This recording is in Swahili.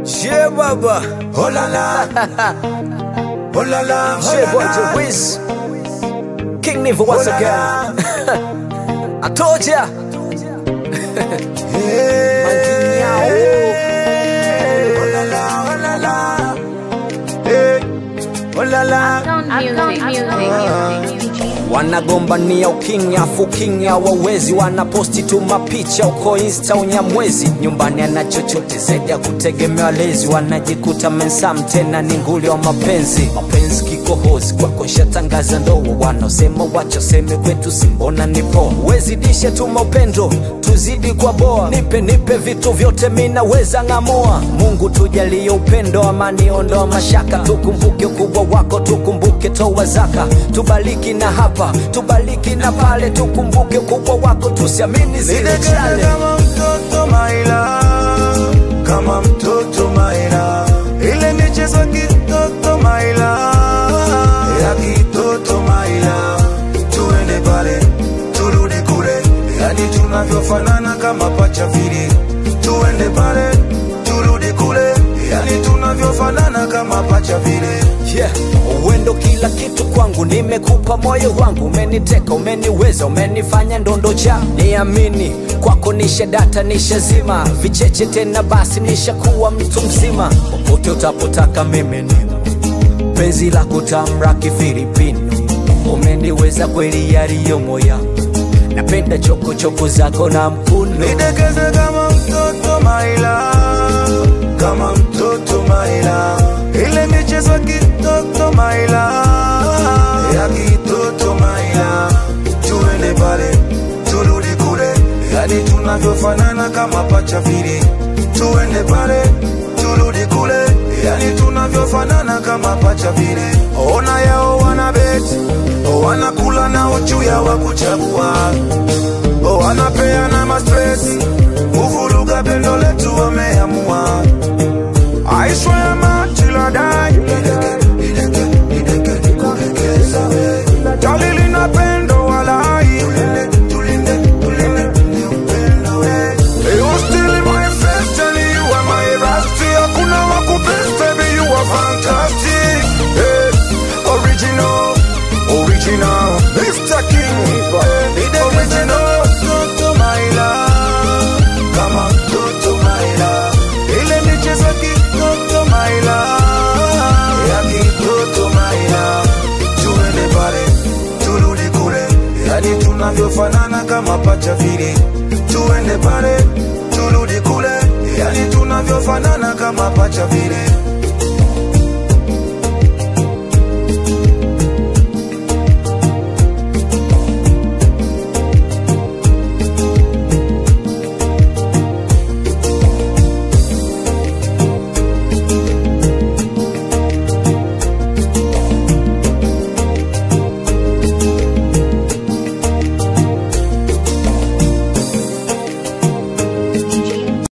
Yeah, baba. Oh la la, oh la la, oh Yeah, la boy, la. the Wiz. King Niva once Oh la again. I told ya. Hey, Manginyao. oh la la, oh la la. Hey, oh la la. Music, music, music. wanagombania ukinya afu kinya wawezi wanaposti tu mapicha uko insta unyamwezi nyumbani ana chochote zaidi ya kutegemewa lezi wanajikuta mensam tena ni nguli wa mapenzi mapenzi kikohozi kwako shatangaza ndoa wanaosema wachoseme kwetu simbona nipo wezidishe tuma upendo tuzidi kwa boa nipe nipe vitu vyote minaweza ng'amoa mungu tujalie upendo amani ondoa mashaka tukumbuke ukubwa wako tukumbuke toa zaka tubaliki na hapa tubaliki na pale tukumbuke ukubwa wako tusiamini zile Nidekeze chale kama mtoto maila, kama mtoto maila, ile michezo kitoto maila, ya kitoto maila, tuende pale turudi kule, yani tunavyofanana kama pacha vile, tuende pale turudi kule, yani tunavyofanana kama pacha vile. yeah. uwendo kila kitu kwangu nimekupa moyo wangu umeniteka umeniweza umenifanya ndondo cha niamini kwako nisha data nishazima vicheche tena basi nishakuwa mtu mzima popote utapotaka mimi ni penzi la kutamra kifilipino umeniweza kweli yaliyo moya napenda chokochoko zako na mkuno Nidekeze kama mtoto maila, kama mtoto maila, ile michezo kitoto maila, ya kitoto maila, tuende pale turudi kule, yani tunavyofanana kama pacha vile, tuende pale turudi kule, yani tunavyofanana kama pacha vile. Ona yao wana beti, wanakula na uchuya wa kuchagua Oh, wanapeana mastresi kuvuruga pendo letu wameamua I swear till I die Jali lina pendo walai You still in my face telling you are my rusty Hakuna wakupest baby you are fantastic hey, Original, original Mr. King Original Mtoto maila Kama mtoto maila Ile michezo kitoto maila Ya kitoto maila Tuende pale turudi kule Yani tunavyofanana kama pacha vile Tuende pale turudi kule Yani tunavyofanana kama pacha vile